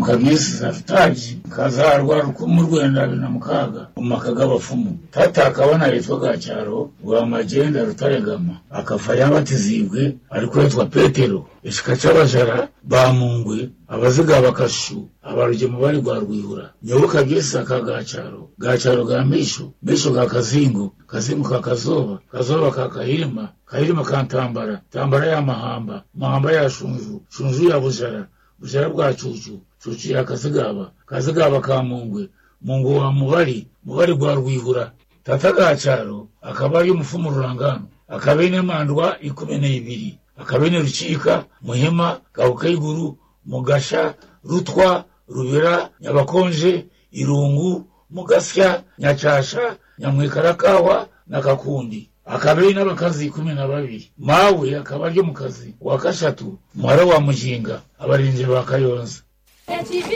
mukabyisi zafutaji kazarwa rukumu rwenda bina mukaga umaka g'abapfumu tata akabona yitwa gacyaro rwa magenda rutaregama akafa yabatizibwe ariko yitwa petero ishika c'abajara bamungwe abaziga bakashu abarugemu bari rwa rwihura nyoboka byese aka gacaro gacaro ga misho misho ga kazingo kazingo ka kazoba kazoba ka kahirima kahirima ka ntambara ntambara ya mahamba mahamba ya shunju shunju ya bujara bujara bwa cucu cucu ya kazigaba kazigaba ka mungwe mungu wa mubari mubari rwa rwihura tata gacaro akaba ari umufumu rurangano akaba ine mandwa ikumi n'ibiri akaba ine rucika muhima gahukayiguru mugasha rutwa rubira nyabakonje irungu mugasya nyacasha nyamwikarakawa na kakundi akaba ari n'abakazi kumi na babiri mawe akaba ari mu kazi wa kashatu muhara wa mujinga abarinzi ba kayonza